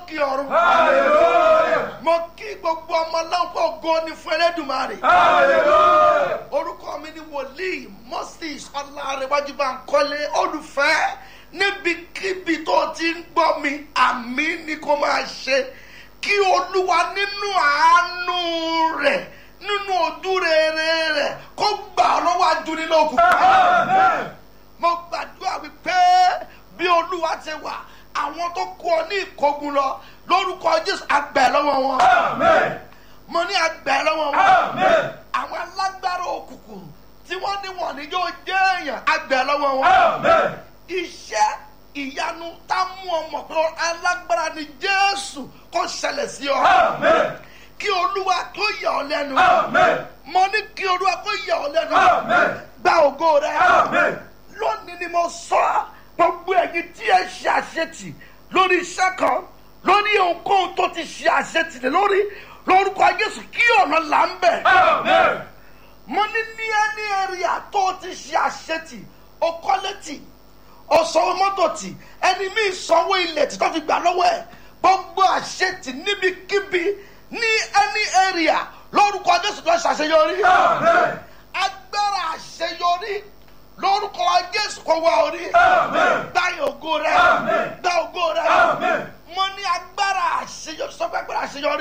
lókè ọ̀run mo kí gbogbo ọmọ lọ́pọ̀ ògo ni fún ẹlẹ́dùnmarè orúkọ mi ni wòlíì moses ọlárẹ̀wájú bankole olùfẹ́ níbikíbi tó ti ń gbọ́ mi àmì ni kò máa ṣe kí olúwa nínú àánú rẹ̀ nínú ojú rere rẹ̀ kó gbà ọ́ lọ́wọ́ ajúnilókun mo gbàdúrà wípé bí olúwa ti wà àwọn tó kú ọ ní ìkógun lọ lórúkọ jésù àgbẹ̀ lọ́wọ́ wọn mo ní àgbẹ̀ lọ́wọ́ wọn àwọn alágbára òkùnkùn tí wọ́n ní wọ́n ní yóò jẹ́ èèyàn àgbẹ̀ lọ́wọ́ wọn iṣẹ́ ìyanu tá mú ọmọ pé alágbára ni jésù kó ṣẹlẹ̀ sí ọ kí olúwa kó yà ọ lẹ́nu mo ní kí olúwa kó yà ọ lẹ́nu gba ògo rẹ lónìí ni mo sọ gbogbo ẹ̀yin tí ẹ ṣe àṣetì lórí iṣẹ́ kan lórí ohunkóhun tó ti ṣe àṣetì lé lórí lórúkọ jésù kí ọ̀nà là ń bẹ̀. mo ní ní ẹni èrìà tó ti ṣe àṣetì o kọ́lé tì o sanwó mọ́tò tì ẹni míì sanwó ilẹ̀ tí tó fi gbà lọ́wọ́ ẹ̀ gbogbo àṣetì níbikíbi ní ẹni èrìà lórúkọ jésù tó ṣàṣeyọrí. agbára àṣeyọrí lórúkọ jésù kò wá orí gba ògo rẹ gba ògo rẹ mo ní agbára àṣeyọrí sọ pé agbára àṣeyọrí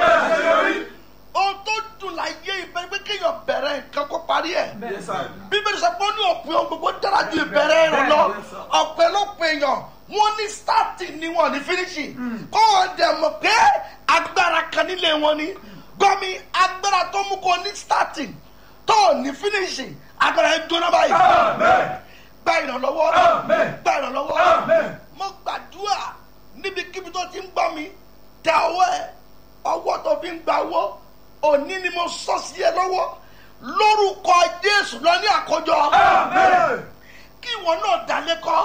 ohun tó dùn láyé ìbẹ̀rẹ̀ pé kéèyàn bẹ̀rẹ̀ nǹkan kó parí ẹ̀ bíbélì sọ pé ó ní òpin ohun gbogbo dára ju ìbẹ̀rẹ̀ rẹ̀ lọ ọ̀pẹ̀lọpẹ̀ èèyàn wọ́n ní starting ni wọ́n ní finishing kó wọ́n dẹ̀ mọ̀ pé agbára kan nílé wọn ni gbọ́mi agbára tó mú kó ní starting tó ní finishing agbára ẹ jóná báyìí gba ìrànlọ́wọ́ gba ìrànlọ́wọ́ mo gbàdúrà níbikíbi tó ti ń gbọ́ mi tẹ ọwọ́ ẹ ọwọ́ tó fi ń gba owó òní ni mo sọ sí ẹ lọ́wọ́ lórúkọ jésù lọ ní àkójọ kí ìwọ náà dalé kọ́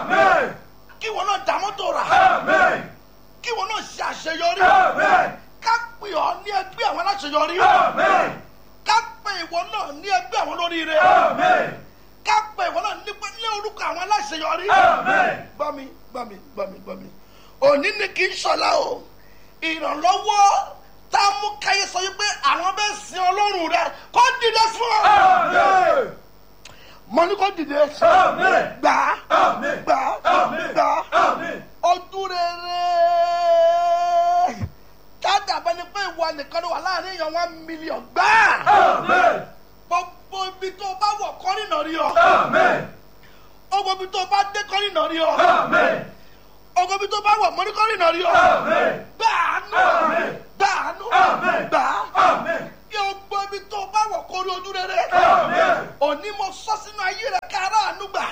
kí ìwọ náà dá mọ́tò rà kí ìwọ náà ṣe àṣeyọrí ká pè ọ́ ní ẹgbẹ́ àwọn aláṣeyọrí ká pè ìwọ náà ní ẹgbẹ́ àwọn olóríire ká pè ìwọ náà ní ní orúkọ àwọn aláṣeyọrí gbọ́mi gbọ́mi gbọ́mi gbọ́mi òní ni kì í ṣọlá o ìrànlọ́wọ́ tá a mú káyé sọ wípé àwọn bẹ́ẹ̀ sin ọlọ́run rẹ kó dìde fún ọ. mo ní kó dìde gbà gbà gbà ojú rere káàdà bẹni pé ìwọ nìkan ló wà láàrin èèyàn one million gbà gbogbo ibi tó bá wọ̀ kọ́rìnà rí ọ gbogbo ibi tó bá dé kọ́rìnà rí ọ ogo bi tó bá wọ̀ mọ́ ní kọ́rin náà rí ọ. gbàánú gbàánú gbà kí o gbọ́ ibi tó bá wọ̀ kórí ojú rere. òní mo sọ sínú ayé rẹ ká aráàánú gbà.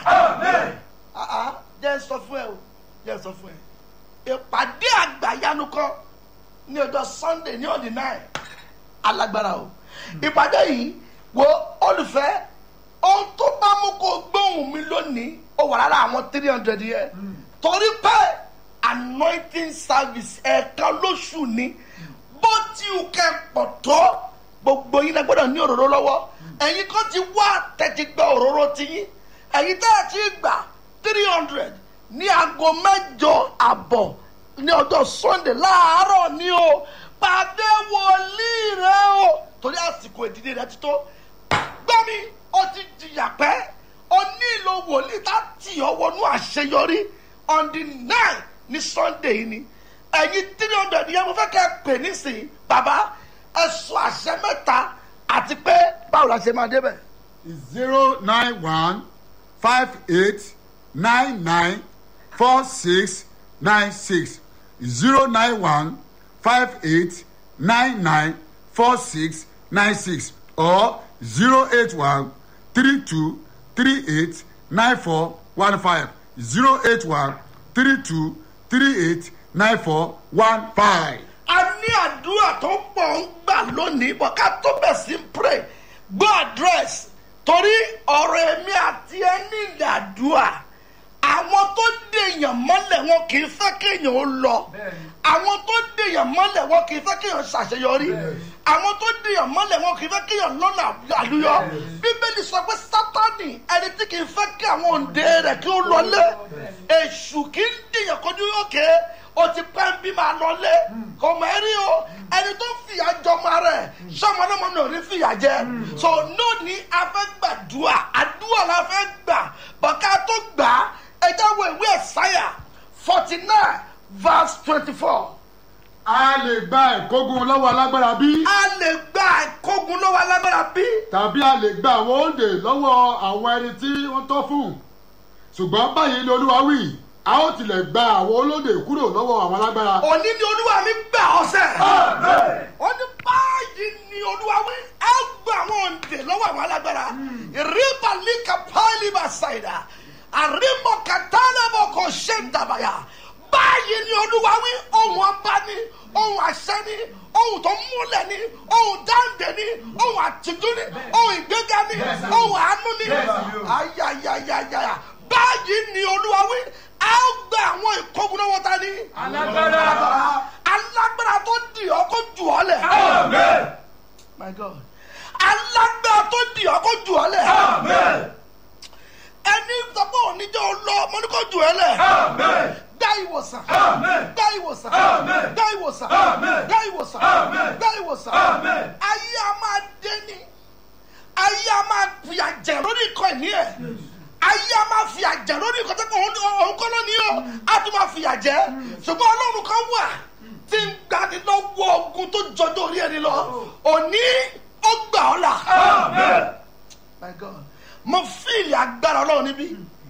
jẹ́ sọ fún ẹ o jẹ́ sọ fún ẹ. ìpàdé àgbàyanu kan ní ọjọ́ sunday ní ọ̀dì náà alágbára o. ìpàdé yìí wo olùfẹ́ ohun tó bá mú kó gbóhùn mi lónìí ó wà lára àwọn three hundred yẹn torí pé anointing service ẹ̀ẹ̀kan lóṣù ni bó ti ò kẹ́ pọ̀ tó gbogbo yín náà gbọ́dọ̀ ní òróró lọ́wọ́ ẹ̀yin kan ti wá tẹ̀tí gba òróró ti yín ẹ̀yin tẹ́ ẹ̀ ti gbà three hundred ní aago mẹ́jọ àbọ̀ ní ọjọ́ sunday láàárọ̀ ni o pàdé wòlíì rẹ o torí àsìkò ìdílé rẹ ti tó gbọ́mi ó ti jìyà pẹ́ ó nílò wòlíì tá tì ọ́ wọnú àṣeyọrí on the nine ní sunday yìí ni ẹ̀yin three hundred yẹn mo fẹ́ kẹ́ ẹ pè nísìnyí bàbá ẹ sọ àṣẹ mẹ́ta àti pé báwo la ṣe máa débẹ̀. zero nine one five eight nine nine four six nine six zero nine one five eight nine nine four six nine six or zero eight one three two three eight nine four one five zero eight one three two three eight nine four one five. a ní àdúrà tó pọ̀ ń gbà lónìí bọ̀ ká tó bẹ̀ sí ń pray gbọ́ àdírẹ́sì torí ọ̀rọ̀ èmi àti ẹni ìdàdúà àwọn tó dèèyàn mọ́lẹ̀ wọn kì í fẹ́ kéèyàn ó lọ àwọn tó dèèyàn mọ́lẹ̀ wọn kì í fẹ́ kéèyàn ṣàṣeyọrí àwọn tó dèèyàn mọ́lẹ̀ wọn kì í fẹ́ kéèyàn lọ́nà àlùyọ bíbélì sọ pé sátani ẹni tí kì í fẹ́ kí àwọn òǹdè rẹ̀ kí ó lọlé èṣù kì í dèèyàn kọjú òkè o ti pẹ́ ń bí máa lọ kò mọ̀ ẹ́ rí o ẹni tó fìyà jọmọ rẹ̀ sọmọ náà mọ̀ ní òní fìyà jẹ so lónìí a fẹ́ gbàdúrà àdúrà la fẹ́ gbà bọ̀ká tó gbà ẹ jáwọ́ ìwé ẹ̀sáyà forty nine verse twenty four a lè gba ìkógun lọ́wọ́ alágbára bí a lè gba ìkógun lọ́wọ́ alágbára bí tàbí a lè gba àwọn òǹdè lọ́wọ́ àwọn ẹni tí wọ́n tọ́ fún ṣùgbọ́n báyìí ni olúwa wí a ó tilẹ̀ gba àwọn olóde kúrò lọ́wọ́ àwọn alágbára òní ni olúwa mi gbà ọ̀sẹ̀ ó ní báyìí ni olúwa wí ẹ gba àwọn òǹdè lọ́wọ́ àwọn alágbára ìrìbàlíkà pálíbà ṣàìdá àrímọ̀ kàtàlẹ́bọ̀ kò ṣe ń dàbàyà báyìí ni olúwa wí ohun ọba ni ohun àṣẹ ni ohun tó múlẹ̀ ni ohun dáǹdè ni ohun àtìjú ni ohun ìgbéga ni ohun àánú ni ayayayaya báyìí ni olúwa wí a ó gba àwọn ìkógun lọ́wọ́ ta ni alágbára alágbára tó dì ọ́ kó jù ọ́ lẹ̀ amen my god alágbára tó dì ọ́ kó jù ọ́ lẹ̀ amen ẹni sọ́kọ́ oníjọ́ lọ mo ní kó jù ọ́ lẹ̀ amen dá ìwòsàn Amen. dá ìwòsàn Amen. dá ìwòsàn Amen. dá ìwòsàn Amen. dá ìwòsàn Amen. ayé a máa dé ní ayé a máa fi àjẹ lórí ikọ̀ ìní ẹ̀ ayé a máa fi àjẹ lórí ikọ̀ tẹ́kọ̀ òun kọ́ lónìí o a tún máa fi àjẹ ṣùgbọ́n ọlọ́run kan wà tí ń gbani lọ́wọ́ ogun tó jọjọ́ orí ẹni lọ òní ó gbà ọ́ là amen my god mo fíìlì agbára ọlọ́run níbí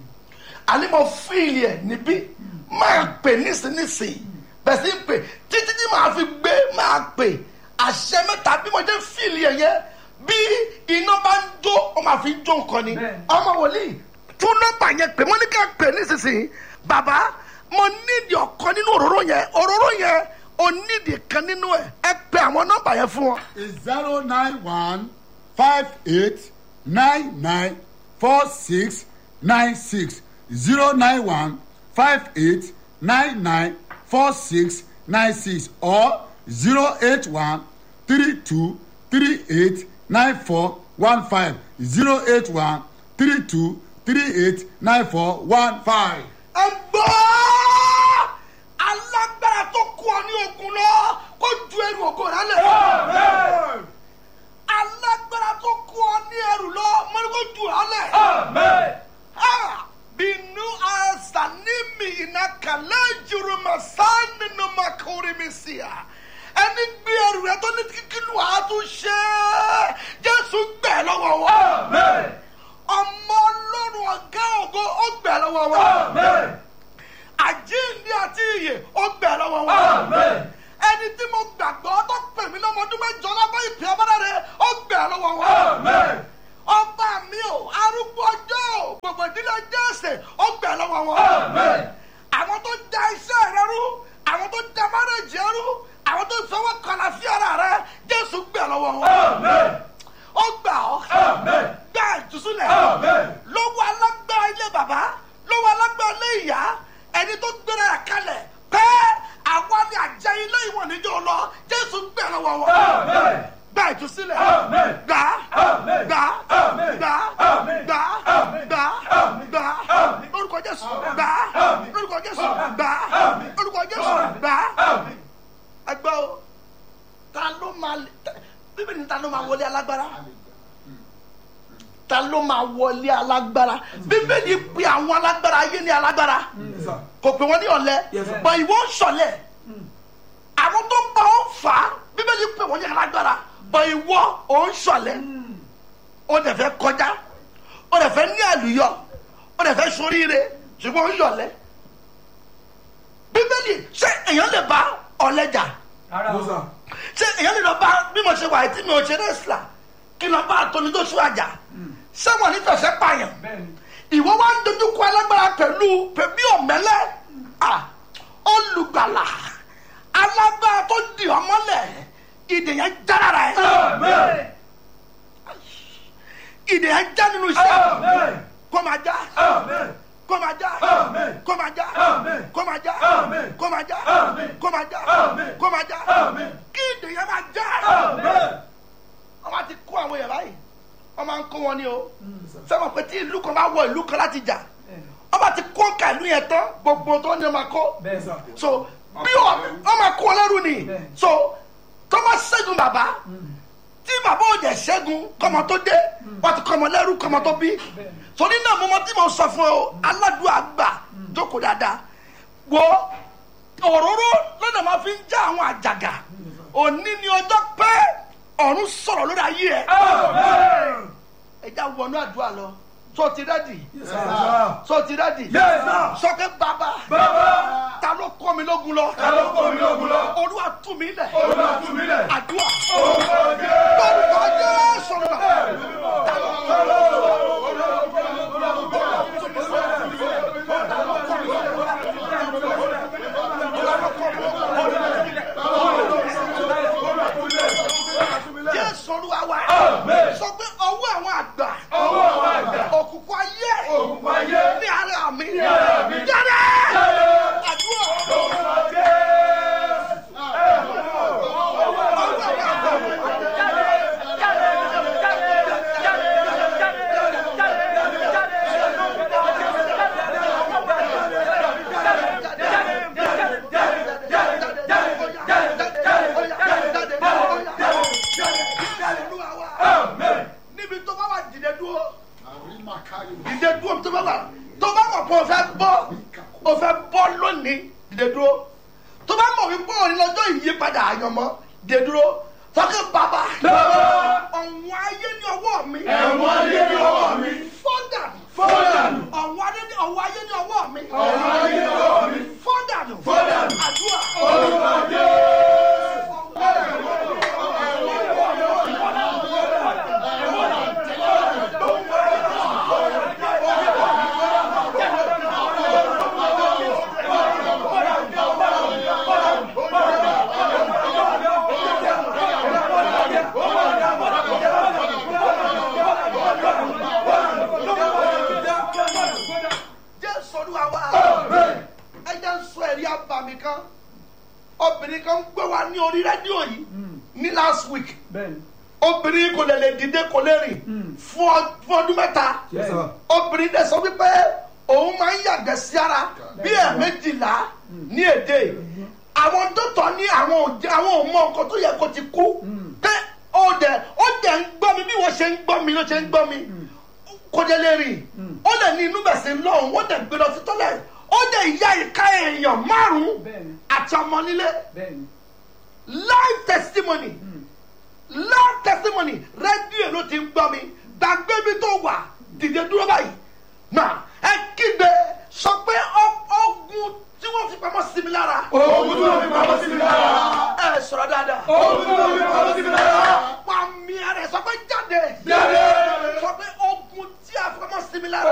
àní mo fíìlì ẹ̀ níbí máa pè nísinsìnyí bẹ̀sí ń pè títí tí màá fi gbé máa pè àṣẹ mẹ́ta bí mo jẹ́ fíìlì ẹ̀ yẹn bí iná bá ń jó ó máa fi jó nǹkan ni Bẹ́ẹ̀ni. ọmọ wòlíì tún nọ́mbà yẹn pè mo ní ká pè nísinsìnyí bàbá mo nídìí ọ̀kan nínú òróró yẹn òróró yẹn o nídìí kan nínú ẹ̀ ẹ pè àwọn nọ́mbà yẹn fún wọn. zero nine one five eight nine nine four six nine six zero nine one five eight nine nine four six nine six or zero eight one three two three eight nine four one five zero eight one three two three eight nine four one five. ẹ gbọ́ alágbára tó kú ọ ní ogun lọ kó ju ẹrù ògo rẹ lẹ. amen alágbára tó kú ọ ní ẹrù lọ mọ́ni kó ju ọ lẹ. amen Ah, binu asanimi ina kale juruma sani no makori misia ẹni gbé ẹrù rẹ tó ní kíkínú àtúnṣe jésù gbẹ lọ́wọ́ wọn amen ọmọ ọlọ́run ọ̀gá ògo ó gbẹ lọ́wọ́ wọn amen àjíǹde àti iyè ó gbẹ lọ́wọ́ wọn. amen ẹni tí mo gbàgbọ́ tó pè mí lọ́mọdún mẹ́jọ lábẹ́ ìpè ọmọdé ó gbẹ lọ́wọ́ wọn. amen ọba mi ò arúgbó ọjọ́ ò gbogbo ìdílé jẹ́sẹ̀ ó gbẹ lọ́wọ́ wọn. amen àwọn tó da iṣẹ́ rẹ rú àwọn tó da márèjì rẹ rú àwọn tó fọwọ́ kọlà sí ara rẹ jésù gbẹ lọ́wọ́ wọn. amen ó gbà ọ́ amen gbà ìtúsílẹ̀ amen lọ́wọ́ alágbára ilé bàbá lọ́wọ́ alágbára ilé ìyá ẹni tó gbéra rẹ̀ kalẹ̀ pẹ́ àwa ni àjẹ ilé ìwọ̀n níjọ́ lọ jésù gbẹ lọ́wọ́ wọn. amen gba ìtúsílẹ̀ Amen. gbà Amen. gbà Amen. gbà Amen. gbà Amen. gbà Amen. gbà Amen. lórúkọ jésù gbà Amen. lórúkọ jésù Amen. gbà Amen. lórúkọ jésù Amen. gbà amen ẹgbẹ́ o ta ló máa bíbí ni ta ló máa wọlé alágbára ta ló máa wọlé alágbára bíbélì pe àwọn alágbára ayé ní alágbára kò pè wọ́n ní ọ̀lẹ bọ̀ ìwọ ń ṣọ̀lẹ̀ àwọn tó ń bá wọn fà á bíbélì pè wọ́n ní alágbára bọ̀ ìwọ ò ń ṣọ̀lẹ̀ ó dẹ̀ fẹ́ kọjá ó dẹ̀ fẹ́ ní àlùyọ ó dẹ̀ fẹ́ soríire ṣùgbọ́n ó ń ṣọ̀lẹ̀ bíbélì ṣé èèyàn lè bá ọ̀lẹ jà ara o ṣé èèyàn lè lọ bá bí mo ṣe wà tí mi ò ṣe rẹ́sìlà kí n lọ bá àtọ́ni tó sún àjà ṣé wọn ní fẹsẹ̀ pààyàn bẹ́ẹ̀ni ìwọ wa ń dojú kọ alágbára pẹ̀lú pẹ̀lú ọ̀mẹ́lẹ́ à olùgbàlà alágbára tó di ọmọlẹ̀ ìdè yẹn já lára ẹ̀ amen ìdè yẹn já nínú iṣẹ́ amen kó máa já amen kó máa já Amen. kó máa já Amen. kó máa já Amen. kó máa já Amen. kó máa já Amen. kó máa já Amen. kí ìdè yẹn máa já amen wọ́n máa ti kó àwọn èèyàn báyìí wọ́n máa ń kó wọn ní o sẹ́wọ̀n pé tí ìlú kan bá wọ ìlú kan láti jà wọ́n bá ti kó ká ìlú yẹn tán gbogbo tó ní ọmọ kó bẹ́ẹ̀ sà so bí ọ ọ máa kó lẹ́rù ni so tọ́mọ ṣẹ́gun bàbá tí bàbá ò jẹ́ ṣẹ́gun kọ́mọ tó dé wọ́n ti kọ́mọ lẹ́rù kọ́mọ tó bí torí náà mo mọ tí mo sọ fún ọ aládùúgbò àgbà jókòó dáadáa wo òróró lọ́nà máa fi ń já àwọn àjàgà òní ni ọjọ́ pẹ́ ọ̀run sọ̀rọ̀ lórí ayé ẹ̀ ẹja wọnú àdúrà lọ tó ti rẹ́dì tó ti rẹ́dì Yes, sir. sọ́kẹ́ bàbá Bàbá. ta ló kọ́ mi lógun lọ Ta ló kó mi lógun lọ? olúwa tú mi lẹ̀ Olúwa tú mi lẹ̀. àdúrà Orúkọ Jésù. lórúkọ jésù lọ ta ló kọ́ mi lógun lọ. jésù olúwa wa Amen. sọ pé ọwọ́ àwọn àgbà Ọwọ́ àwọn àgbà. òkùnkùn ayé Òkùnkùn ayé. ní ara mi ara mi. jáde àdúrà Orúkọ Jésù. ọwọ́ àwọn àgbà olúwa wa Amen. níbi tó bá wà dìde dúró àrímàkárí dìde dúró tó bá wà tó bá mọ̀ pé o fẹ́ bọ́ o fẹ́ bọ́ lónìí dìde dúró tó bá mọ̀ wípé òní lọ́jọ́ ìyípadà àyànmọ́ dìde dúró fọ́kẹ́ bàbá Bàbá. ọ̀wọ́n ayé ní ọwọ́ mi Ẹ̀wọ̀n ayé ní ọwọ́ mi. fọ́dà Fọ́dànù. ọ̀wọ́n ayé ní ọwọ́ ayé ní ọwọ́ mi Ọ̀wọ́n ayé ní ọwọ́ mi. fọ́dànù Fọ́dànù. àdúrà Orúkọ Jésù. jésù olúwa wa ẹ jẹ́ ń sọ ẹ̀rí àbàmì kan obìnrin kan ń gbé wa ní orí rédíò yìí ní last week Bẹ́ẹ̀ni. obìnrin kò lè lè dìde kò lè rìn fún ọ- fún ọdún mẹ́ta Yes, sir. obìnrin dẹ̀ sọ wípé òun máa ń yàgbẹ́ sí ara bí ẹ̀ẹ̀mejìlá ní èdè àwọn dókítà ní àwọn òjẹ àwọn ò mọ nǹkan tó yẹ kó ti kú pé ó dẹ̀ ó dẹ̀ ń gbọ́ mi bí wọ́n ṣe ń gbọ́ mi ló ṣe ń gbọ́ mi kò dẹ̀ lè rìn ó dẹ̀ ní inú bẹ̀sẹ̀ lọ́hùn ó dẹ̀ gbé lọ sí tọ́lẹ̀ ó dẹ̀ ìyá ìka èèyàn márùn-ún Bẹ́ẹ̀ni. àti ọmọ nílé Bẹ́ẹ̀ni. live testimony live testimony rédíò ló ti ń gbọ́ mi gbàgbé mi tó wà dìde dúró báyìí náà ẹ kígbe sọ pé ọ- ogun tí wọ́n fi pamọ́ sí mi lára Ogun tí wọ́n fi pamọ́ sí mi lára. ẹ sọ̀rọ̀ dáadáa Ogun tí wọ́n fi pamọ́ sí mi lára. pa mi ara ẹ sọ pé jáde Jáde. sọ pé ogun tí a fi pamọ́ sí mi lára